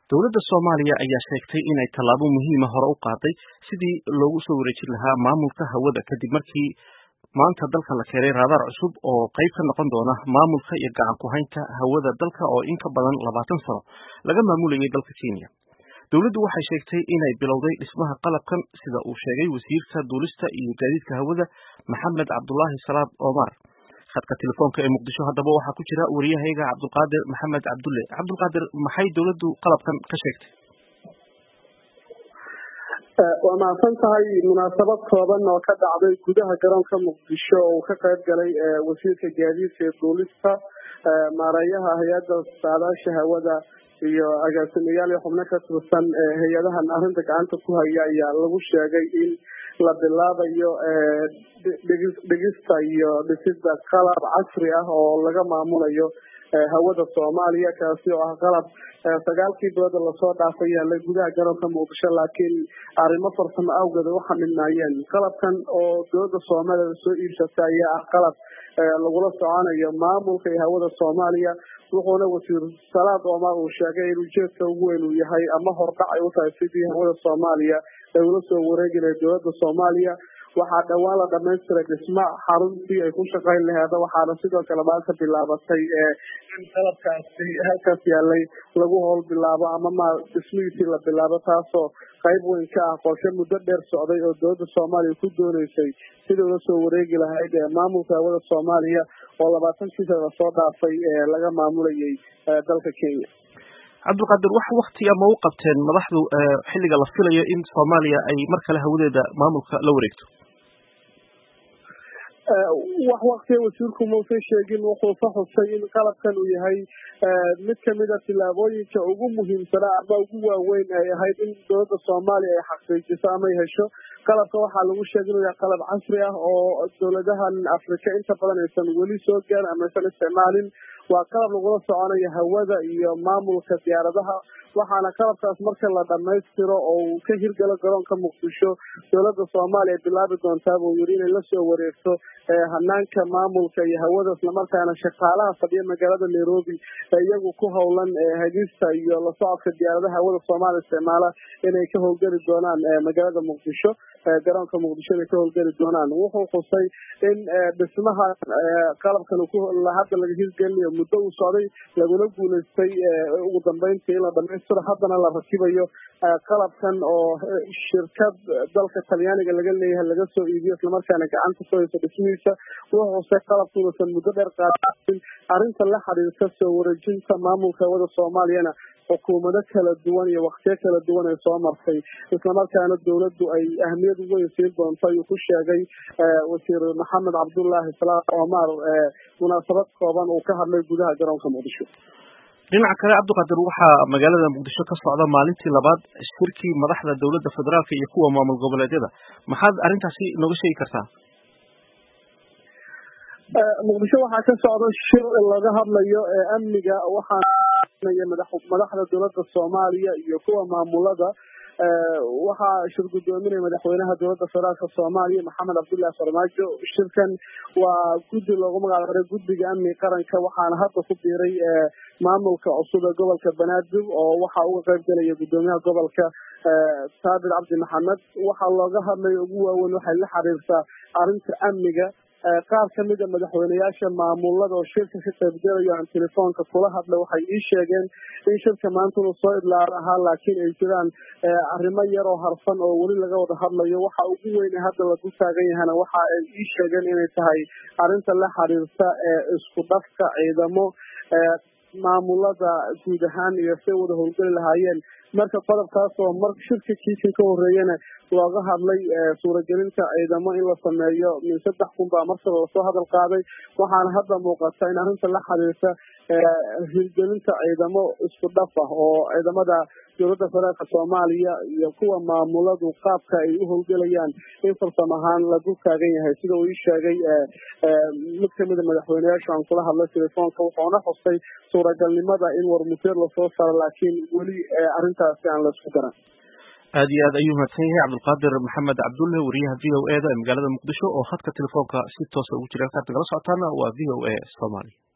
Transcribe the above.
Dowladda Soomaaliya ayaa sheegtay inay tallaabo muhiima hore u qaaday sidii loogu soo wareejin lahaa maamulka hawada kadib markii maanta dalka la keenay raadaar cusub oo qayb ka noqon doona maamulka iyo gacan ku haynta hawada dalka oo in ka badan labaatan sano laga maamulayay dalka Kenya. Dowladdu waxay sheegtay inay bilowday dhismaha qalabkan sida uu sheegay wasiirka duulista iyo gaadiidka hawada Maxamed Cabdulaahi Salaad Omar. khadka telefoonka ee muqdisho haddaba waxaa ku jira wariyahayga cabdulqaadir maxamed cabdulle cabdulqaadir maxay dowladdu qalabkan ka sheegtay waa mahadsan tahay munaasabad kooban oo ka dhacday gudaha garoonka muqdisho oo uu ka qayb galay wasiirka gaadiidka ee duulista maareeyaha hay-adda saadaasha hawada iyo agaasimayaal iyo xubno ka tirsan hay-adahan arrinta gacanta ku haya ayaa lagu sheegay in la bilaabayo dhigista iyo dhisida qalab casri ah oo laga maamulayo hawada soomaaliya kaasi oo ah qalab sagaalkii bilooda lasoo dhaafay yaalay gudaha garoonka muqdisho laakiin arrimo farsamo awgeed u xamilnaayeen qalabkan oo dowladda soomaaliya soo iibsatay ayaa ah qalab lagula soconayo maamulka iyo hawada soomaaliya wuxuuna wasiir salaad omar uu sheegay in ujeedka ugu weyn uu yahay ama hordhac ay u tahay sidii hawada soomaaliya ay ula soo wareegi lahayd dowladda soomaaliya waxaa dhowaan la dhamaystiray dhisma xaruntii ay ku shaqayn laheeda waxaana sidoo kale maanta bilaabatay in qalabkaasi halkaas yaalay lagu howl bilaabo ama ma dhismihiisii la bilaabo taasoo qayb weyn ka ah qorshe muddo dheer socday oo dowladda soomaaliya ku dooneysay sidii ula soo wareegi lahayd maamulka hawada soomaaliya oo labaatankii sana lasoo dhaafay laga maamulayay dalka kenya cabdulqaadir wax waktiga ma u qabteen madaxdu xilliga la filayo in soomaaliya ay mar kale hawadeeda maamulka la wareegto wax waktiga wasiirku mausan sheegin wuxuu ka xusay in qalabkan uu yahay mid kamida tillaabooyinka ugu muhiimsanaa ama ugu waaweyn ay ahayd in dowladda soomaaliya ay xaqiijiso ama ay hesho qalabka waxaa lagu sheegay inuu yahay qalab casri ah oo dowladahan afrika inta badan aysan weli soo gaarin ama aysan isticmaalin waa qalab lagula soconayo hawada iyo maamulka diyaaradaha waxaana qalabkaas marka la dhamaystiro oo uu ka hirgalo garoonka muqdisho dowladda soomaaliya bilaabi doontaa buu yiri inay lasoo wareegto hanaanka maamulka iyo hawada islamarkaana shaqaalaha fadhiya magaalada nairobi iyagu ku howlan hagista iyo la socodka diyaaradaha hawada soomaaliya isticmaala inay ka howlgeli doonaan magaalada muqdisho garoonka muqdisho inay ka howlgeli doonaan wuxuu xusay in dhismaha qalabkan hadda laga hirgelinayo muddo uu socday laguna guuleystay ugu dambeyntii in la dhamaystiro haddana la rakibayo qalabkan oo shirkad dalka talyaaniga laga leeyahay laga soo iibiyo islamarkaana gacanta ku hayso dhismihiisa wuxuu xusay qalabkuunasan muddo dheer qaadain arrinta la xiriirta soo wareejinta maamulka hawada soomaaliyana xukuumado kala duwan iyo waktiyo kala duwan ay soo martay islamarkaana dowladdu ay ahmiyad weyn siin doonto ayuu ku sheegay wasiir maxamed cabdullaahi salaad omar munaasabad kooban uu ka hadlay gudaha garoonka muqdisho dhinaca kale cabdiqaadir waxaa magaalada muqdisho ka socda maalintii labaad shirkii madaxda dowladda federaalka iyo kuwa maamul goboleedyada maxaad arrintaasi nooga sheegi kartaa muqdisho waxaa ka socda shir laga hadlayo amniga waxaanaya madaxda dowladda soomaaliya iyo kuwa maamulada waxaa shir guddoominaya madaxweynaha dowladda federaalka soomaaliya maxamed cabdullahi farmaajo shirkan waa guddi loogu magacdaray guddiga amniga qaranka waxaana hadda ku biiray maamulka cusub ee gobolka banaadir oo waxaa uga qayb galaya guddoomiyaha gobolka saabir cabdi maxamed waxaa looga hadlaya ugu waaweyn waxay la xiriirtaa arrinta amniga qaar kamida madaxweyneyaasha maamulada oo shirka ka qaybgalayo aan telefoonka kula hadla waxay ii sheegeen in shirka maanta uu soo idlaar ahaa laakiin ay jiraan arrimo yar oo harfan oo weli laga wada hadlayo waxa ugu weyne hadda lagu taagan yahana waxa ay ii sheegeen inay tahay arrinta la xiriirta isku dhafka ciidamo maamulada guud ahaan iyo say wada howlgeli lahaayeen marka qodobkaas oo mar shirka kiikan ka horeeyana looga hadlay suuragelinta ciidamo in la sameeyo min saddex kun baa markaba lasoo hadal qaaday waxaana hadda muuqata in arrinta la xiriirta hirgelinta ciidamo isku dhaf ah oo ciidamada dowladda federaalka soomaaliya iyo kuwa maamuladu qaabka ay u howlgelayaan in farsam ahaan lagu taagan yahay sida uu ii sheegay mid kamida madaxweyneyaashu aan kula hadlay telefoonka wuxuuna xustay suuragalnimada in warmuteer lasoo saro laakiin weli arrintaasi aan laisku garan aad iyo aad ayuu mahadsan yahay cabdulqaadir maxamed cabdulle wariyaha v o e da ee magaalada muqdisho oo khadka telefoonka si toosa ugu jira halkaad nagala socotaana waa v o a somaly